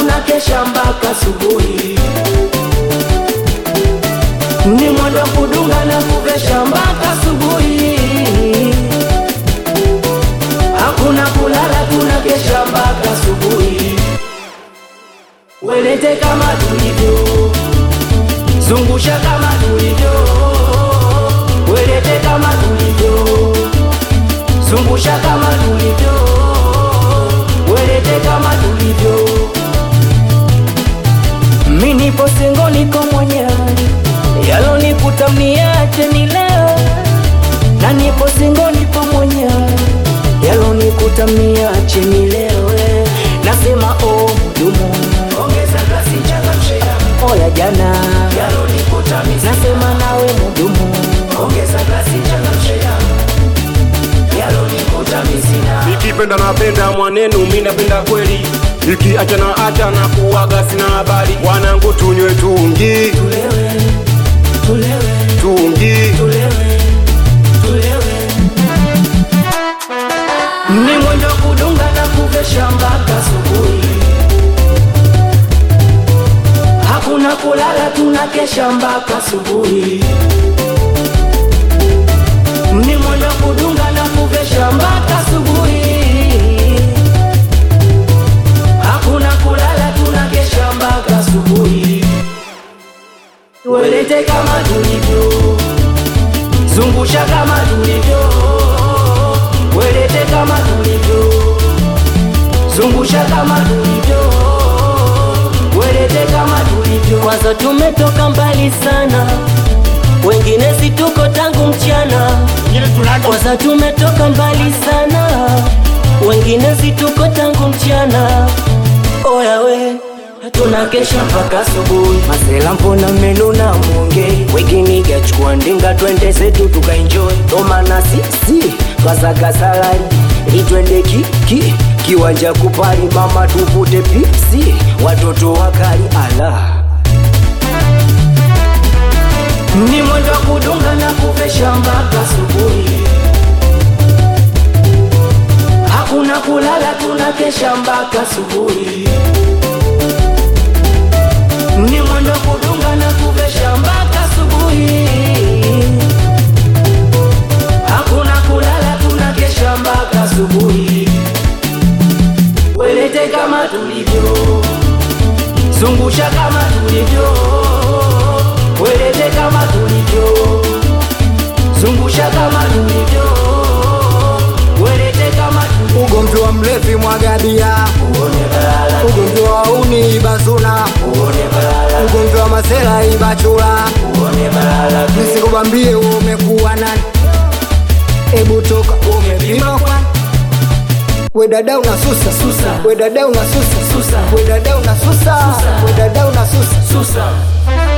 tunakesha mpaka asubuhi. Ni mwendo kudunga na kuvesha mpaka asubuhi. Hakuna kulala, tunakesha mpaka asubuhi. Welete kama tulivyo, zungusha kama tulivyo, welete kama tulivyo, zungusha kama tulivyo, welete kama tulivyo. Mi nipo singo, niko mwenyewe, yalonikuta mniache ni leo, na nipo singo, nipo mwenyewe, yalonikuta mniache ni leo. Nasema oh, dumu Ongeza glasi changamshe damu. oya jana, Yalonikuta mimi nasema nawe mudumu Ongeza glasi changamshe damu. Yalonikuta mimi sina. Nikipenda napenda mwanenu, mi napenda kweli. Iki achana achana kuwaga sina habari. Wanangu tunywe tungi, tulewe, tulewe, tungi. tulewe, tulewe. Ni mwendo kudunga na kuvesha mpaka asubuhi, hakuna kulala, tunakesha mpaka asubuhi. Ni mwendo kudunga na kuvesha mpaka asubuhi, hakuna kulala, tunakesha mpaka asubuhi. Welete kama tulivyo, zungusha kama tulivyo, welete kama tulivyo, zungusha kama tulivyo, welete kama tulivyo. Kwanza tumetoka mbali sana, wengine si tuko tangu mchana. Kwanza tumetoka mbali sana, wengine si tuko tangu mchana. Oya we tunakesha mpaka asubuhi. Masela mbona mmenuna mwonge, wengine gachukua ndinga twende zetu tukaenjoy. Tomana sisi twasaga salari ili twende kiki kiwanja kupali, mama tuvute pipsi, watoto wakali ala ni mwendo wa kudunga na kuvesha mpaka asubuhi, hakuna kulala, tunakesha mpaka asubuhi. Ni mwendo wa kudunga na kuvesha mpaka asubuhi, hakuna kulala, tunakesha mpaka asubuhi. Welete kama tulivyo, zungusha kama tulivyo, welete kama tulivyo, zungusha kama tulivyo, welete kama tulivyo. Ugomvi wa mlevi mwagabia, ugomvi wa uni ibazuna, ugomvi wa masela ibachula. Nisikubambie wewe umekuwa nani? Ebu toka umepima kwa we dada unasusa Susa. we dada unasusa Susa. we dada unasusa Susa. we dada unasusa Susa